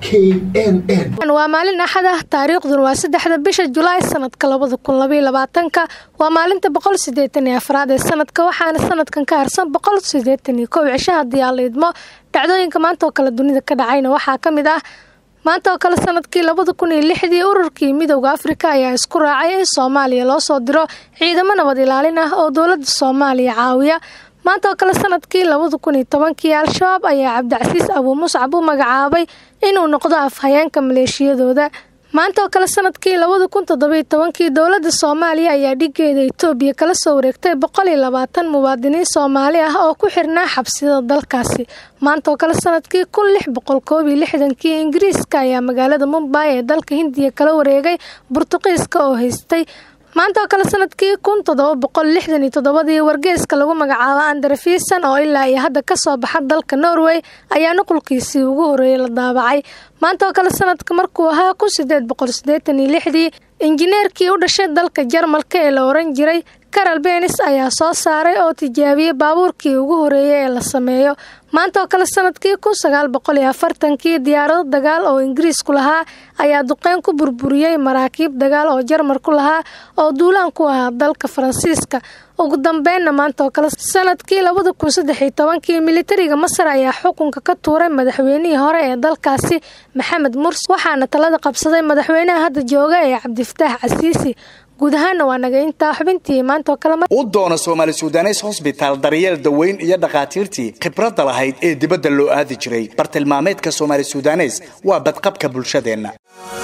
knn waa maalin axad ah taariikhduna waa saddexda bisha julaay sanadka labada kun labaiyo labaatanka waa maalinta boqol sideetan iyo afraad ee sanadka waxaana sanadkan ka harsan boqol sideetan iyo kow cisho haddii aan la idmo dhacdooyinka maanta oo kale dunida ka dhacayna waxaa ka mid ah maanta oo kale sanadkii labada kun iyo lixdii ururkii midowda afrika ayaa isku raacay in soomaaliya loo soo diro ciidamo nabad ilaalin ah oo dowladda soomaaliya caawiya maanta oo kale sanadkii labada kun iyo tobankii al-shabaab ayaa cabdicasiis abuu muscab u magacaabay inuu noqdo afhayeenka maleeshiyadooda maanta oo kale sanadkii labada kun toddobiyo tobankii dowladda soomaaliya ayaa dhigeeda itoobiya kala soo wareegtay boqol iyo labaatan muwaadiniin soomaali ah oo ku xirnaa xabsiyada dalkaasi maanta oo kale sanadkii kun lix boqol koob iyo lixdankii ingiriiska ayaa magaalada mumbay ee dalka hindiya kala wareegay burtuqiiska oo haystay maanta oo kale sanadkii kun toddoba boqol lixdan iyo toddobadii wargeeska lagu magacaabo andrefisan oo ilaa iyo hadda kasoo baxa dalka norway ayaa nuqulkiisii ugu horeeyay la daabacay maanta oo kale sanadka markuu ahaa kun sideed boqol sideetan iyo lixdii injineerkii u dhashay dalka jarmalka ee la oran jiray karal benis ayaa soo saaray oo tijaabiyey baabuurkii ugu horeeyay ee la sameeyo maanta oo kale sanadkii kun sagaal boqol iyo afartankii diyaarado dagaal oo ingiriisku lahaa ayaa duqeyn ku burburiyey maraakiib dagaal oo jarmalku lahaa oo duulaan ku ahaa dalka faransiiska ugu dambeynna maanta oo kale sanadkii labada kun saddex iyo tobankii militariga masar ayaa xukunka ka tuuray madaxweynihii hore ee dalkaasi maxamed murs waxaana talada qabsaday madaxweynaha hadda jooga ee cabdifataax casiisi guud ahaana waa naga intaa xubintii maanta oo kale u doona soomaali sudanes hosbitaal daryeel daweyn iyo dhakhaatiirtii khibradda lahayd ee dibadda loo aadi jiray bartilmaameedka soomaali sudanes waa badqabka bulshadeenna